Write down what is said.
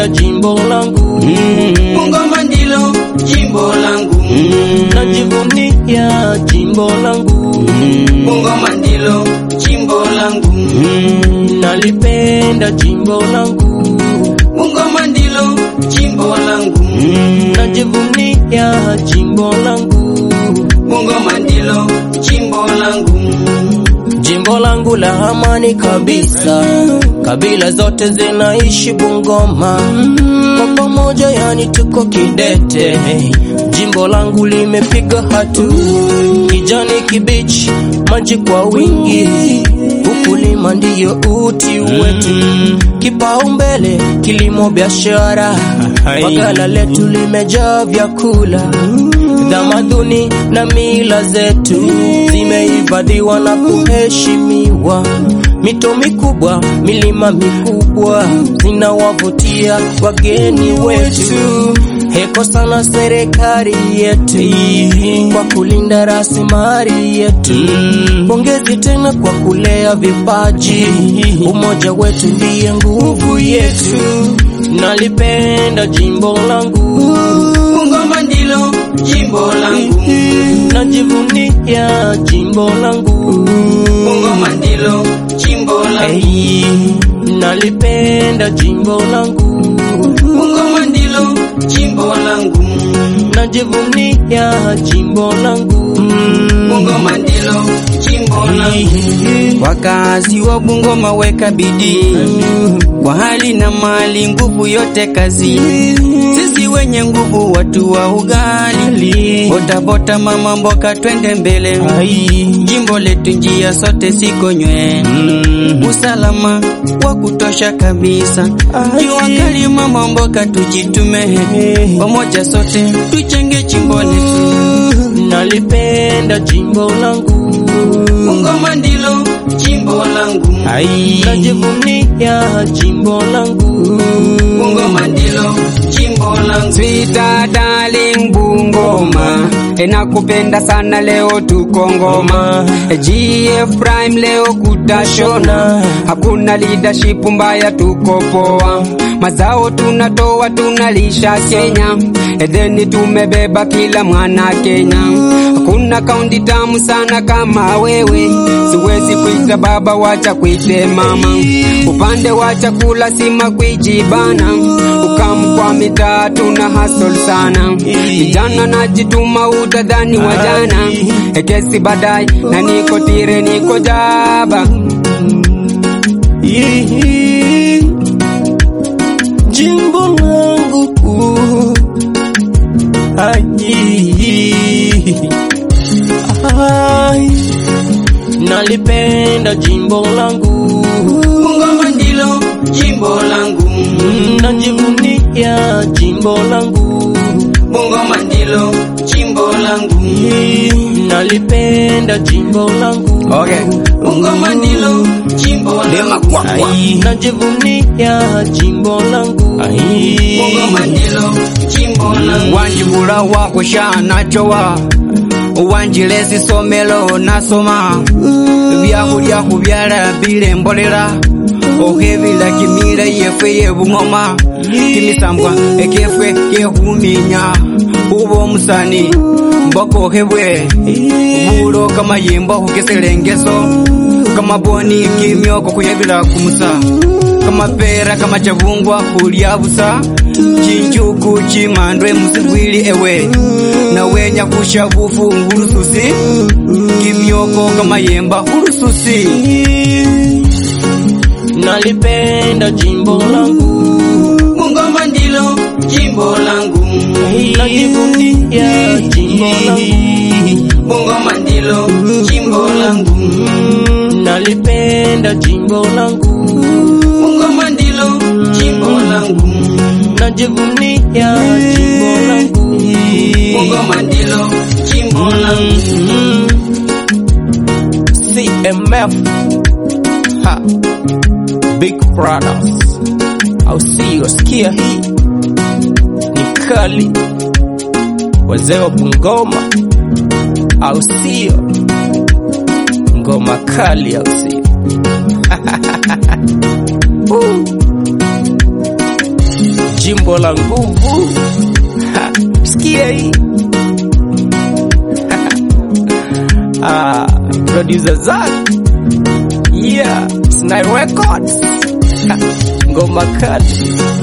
jimbo langu Bungoma ndilo jimbo langu, najivunia jimbo langu Bungoma ndilo jimbo langu, nalipenda jimbo langu Bungoma ndilo jimbo langu, najivunia jimbo langu Bungoma ndilo jimbo langu, jimbo langu la amani kabisa kabila zote zinaishi Bungoma kwa pamoja, yani tuko kidete. Jimbo langu limepiga hatu, kijani kibichi, maji kwa wingi, ukulima ndiyo uti wetu, kipaumbele kilimo, biashara, bagala letu limejaa vyakula, tamaduni na mila zetu zimehifadhiwa na kuheshimiwa. Mito mikubwa, milima mikubwa zinawavutia wageni wetu. Heko sana serikali yetu kwa kulinda rasilimali yetu. Pongezi tena kwa kulea vipaji, umoja wetu ndiye nguvu yetu. Nalipenda jimbo langu, Bungoma ndilo jimbo langu, najivunia jimbo langu. Bungoma ndilo jimbo langu, Hey, nalipenda jimbo langu, Bungoma ndilo jimbo langu, najivunia jimbo langu. Bungoma ndilo jimbo langu. Wakazi wa Bungoma weka bidii kwa hali na mali, nguvu yote kazi. Sisi wenye nguvu, watu wa ugali, botabota, mama mboka, twende mbele. Jimbo letu njia sote sikonywe, usalama wa kutosha kabisa. Jua kali, mama mboka, tujitume pamoja, sote tujenge jimbo letu. Nalipenda jimbo langu, Bungoma ndilo jimbo langu, najivunia jimbo langu. Bungoma ndilo jimbo langu. Sweet darling Bungoma, nakupenda sana leo tuko ngoma. GF Prime leo kutashona, hakuna leadership mbaya, tuko poa. Mazao tunatoa tunalisha Kenya, edheni tumebeba kila mwana Kenya. Hakuna kaunti tamu sana kama wewe, siwezi kuita baba, wacha kuite mama. Upande wa chakula sima kwijibana, ukamu kwa mitaa tuna hustle sana. Vijana najituma, utadhani wajana, ekesi badai na niko tire, niko jaba. Yee, Jimbo langu Ai, ai, nalipenda jimbo langu, Bungoma ndilo jimbo langu, najivunia jimbo langu, Bungoma ndilo jimbo langu, nalipenda jimbo langu, okay. Bungoma ndilo jimbo langu, Ai, najivunia jimbo langu, Bungoma ndilo jimbo langu. Wanjibula wako shanachowa wanjilesi somelo nasoma byakulya kubyala bilembolela okhebila kimila yefe yebungoma kimisambwa ekefwe kekhuminya uba omusani mboka okhebwe bulo kamayimbo khukeselengeso kamaboni kimyoko khuyebila kumusa kamapera kamachavungwa khulya busa chinjuku chimandwe musibwili ewe nawenya khusha bufu ngulususi kimyoko kamayemba khulususi nalipenda jimbo langu, Bungoma ndilo jimbo langu, najivunia jimbo langu, Bungoma ndilo jimbo langu, nalipenda jimbo langu, Bungoma ndilo jimbo langu, najivunia jimbo langu, Bungoma ndilo jimbo langu. CMF ha, Big Brothers au sio? Sikia hii ni kali, wazee wa Bungoma au sio? Ngoma kali au sio? Uh. jimbo la nguvu. Ha, Sikia hii ah, producer Zack yeah, Snai Records Ha, ngoma kali